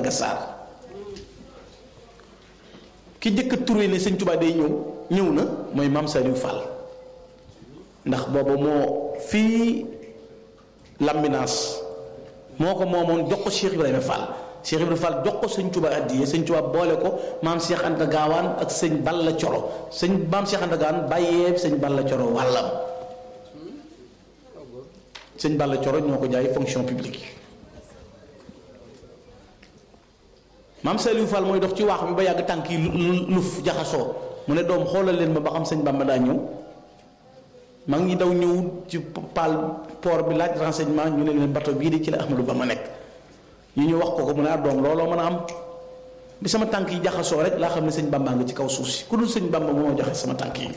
Madagascar ki jëkk a turé ne sëñ Tuubaa day ñëw ñëw na mooy maam Saliou Fall ndax booba moo fii Lambinaas moo ko moomoon jox ko Cheikh Ibrahima Fall Cheikh Ibrahima Fall jox ko sëñ Tuubaa addiye sëñ Tuubaa boole ko maam Cheikh Anta Gaawaan ak sëñ Balla Coro sëñ maam Cheikh Anta Gaawaan bàyyee sëñ Balla Coro wàllam sëñ Balla Coro ñoo ko jaay fonction publique maam Saliou Fall mooy dox ci waax bi ba yàgg tànk yi luf jaxasoo mu ne doom xoolal leen ma ba xam sëñ Bamba daa ñëw maa ngi daw ñëw ci paal port bi laaj renseignement ñu ne leen bateau bii di ci la Ahmadou Bamba nekk ñu ñu wax ko ko mu ne ah doom looloo mën a am bi sama tànk yi jaxasoo rek laa xam ne sëñ Bamba nga ci kaw suuf si ku dul sëñ Bamba moo joxe sama tànk yi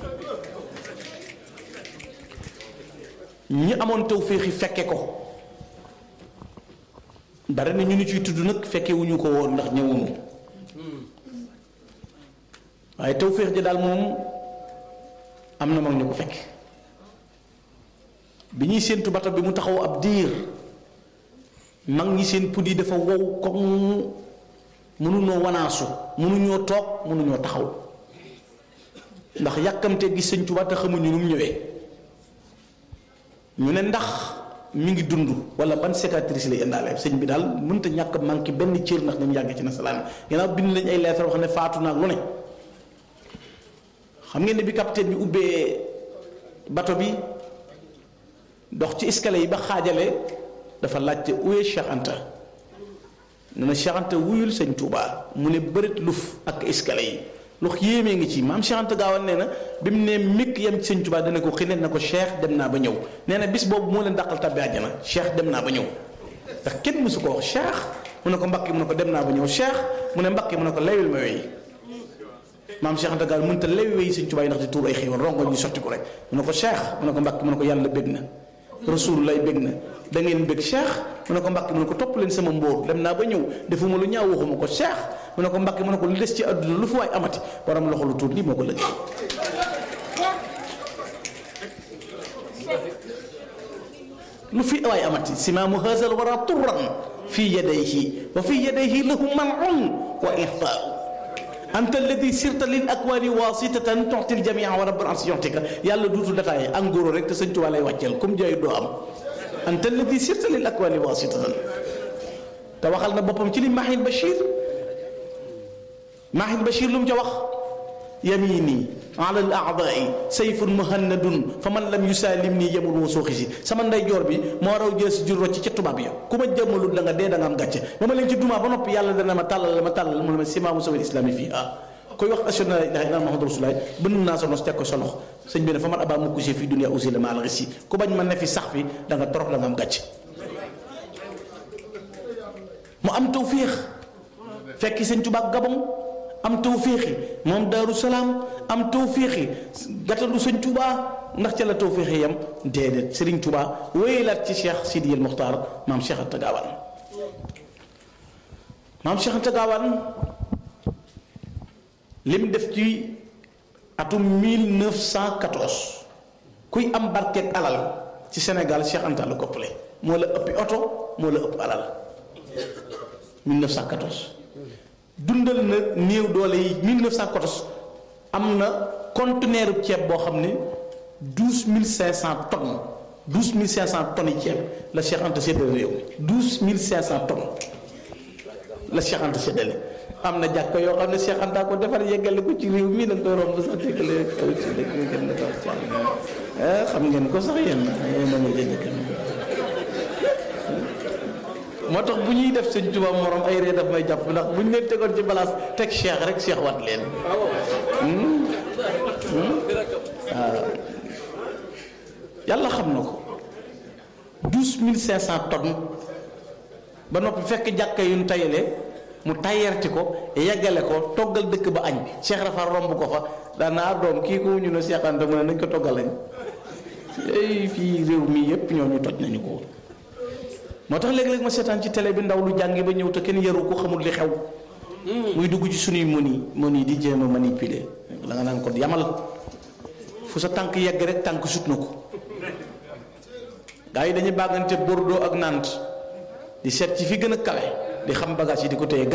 ñi amoon taw féexi fekke ko bare na ñu ni ciy tudd nag fekke wuñu ko woon ndax ñëwuñu waaye taw féex ji daal moom am na mag ñu ko fekk bi ñuy séentu bato bi mu taxaw ab diir mag ñi seen pud yi dafa wow comme mënuñoo wanaasu mënuñoo toog mënuñoo taxaw ndax yàkkamte gis sëñ Tuubaa te xamuñu nu mu ñëwee ñu ne ndax mi ngi dund wala ban cicatrice lay indaale sëñ bi daal mënta ñàkk manqué benn cër ndax ni mu yàgg ci nasaraan gannaaw bind nañ ay lettre wax ne faatu naag lu ne xam ngeen ne bi capitaine bi ubbee bato bi dox ci escalier yi ba xaajale dafa laajte uye Cheikh Anta ne na Cheikh Anta wuyul sëñ Touba mu ne bërit luf ak escalier yi lu yéemee ngi ci maam Cheikh Anta Gaawaan nee na bi mu ne mikk yem ci sëñ Touba dana ko xinet na ko Cheikh dem naa ba ñëw nee na bis boobu moo leen dàqal tabbi àjjana Cheikh dem naa ba ñëw ndax kenn mësu ko wax Cheikh mu ne ko mbakki mu ne ko dem naa ba ñëw Cheikh mu ne mbakki mu ne ko lewil ma wey maam Cheikh Anta Gaawaan mënta lewi wey sëñ Touba yi ndax di tuur ay xéewal rongo ñu sotti ko rek mu ne ko Cheikh mu ne ko mbakki mu ne ko yàlla bég na rasul lay bég na da ngeen bég cheikh mu ne ko mbàkki mu ne ko topp leen sama mbóor dem naa ba ñëw defuma lu ñaaw waxuma ko cheikh mu ne ko mbàkki mu ne ko lu des ci àdduna lu fi waay amati borom loxo lu tuut lii moo ko lëggee lu fi waay amati simaamu haazal wara turran fi yadayhi wa fi yadayhi lahu manun wa ihtaau anta alladi sirta lil akwaani wasitatan tuxtil jamia wa rabbul arsi yuxtika yàlla duutul détaillé en gros rek te sëñ Tuubaa lay wàcceel comme jaayu doo am anta alladi sirta lil akwaani wasitatan te waxal na boppam ci li Mahin Bachir Mahin Bachir lu mu ca wax yamini ala al aadai sayfun muhannadun fa man lam yusalim nii yemul woo sooxi si sama ndeyjoor bi moo raw jël si jur rocc ca tubaab ya ku ma jëmmalul da nga dee da nga am gàcce ba ma leen ci dumaa ba noppi yàlla dana ma tàllal ma tàllal mu ne ma simaamu sawil islami fii ah koy wax ashhadu an laa ilaaha illallaah muhammadu rasulullaah bënn naa sa nos teg ko sa loxo sëñ bi ne fa man abaa mukk si fii dunya usila ma al si ku bañ ma ne fi sax fi da nga torox da nga am gàcce mu am tawféex fekki sëñ Tuubaa Gabon am tawféexi moom Daaru Salaam am tawféexi gàttandu sëñ Tuubaa ndax ca la tawféexi yam déedéet Sëriñ Tuubaa wéyalaat ci Cheikh Sidiyal Muxtaar maam Cheikh Anta Gaawaan maam Cheikh Anta Gaawaan lim def ci atum 1914 kuy am barkeeg alal ci Sénégal Cheikh Anta la koppale moo la ëppi oto moo la ëpp alal 1914 dundal na néew doole yi 1914 am na conteneur ceeb boo xam ne 12500 tonnes 12500 tonnes yi ceeb la Cheikh Anta séddale réew mi 12500 tonnes la Cheikh Anta séddale am na jàkka yoo xam ne Cheikh Anta ko defar yeggale ko ci réew mi da nga koy romb sax déggale kaw ci dëkk bi gën na kaw ci xam ngeen ko sax yéen yéen a ma jënd moo tax bu ñuy def sëñ Tuubaa morom ay ree daf may jàpp ndax bu ñu leen tegoon ci balaas teg cheikh rek cheikh wat leen waaw yàlla xam na ko douze mille cinq cent tonnes ba noppi fekk jàkka yu ñu tayalee mu tayerti ko yeggale ko toggal dëkk ba añ cheikh rafa romb ko fa daanaa doom kii ko ñu ne Cheikh Anta mu ne nañ ko toggal añ ay fii réew mi yépp ñoo ñu toj nañu ko moo tax léeg-léeg ma seetaan ci télé bi ndaw lu jàngi ba ñëw te kenn yaru ko xamul li xew muy dugg ci suñuy moni moni di jéem a manipuler la nga naan ko yamal fu sa tànk yegg rek tànk sut na ko gaa yi dañuy bàggante Bordeaux ak Nantes di seet ci fi gën a kawe di xam bagage yi di ko téye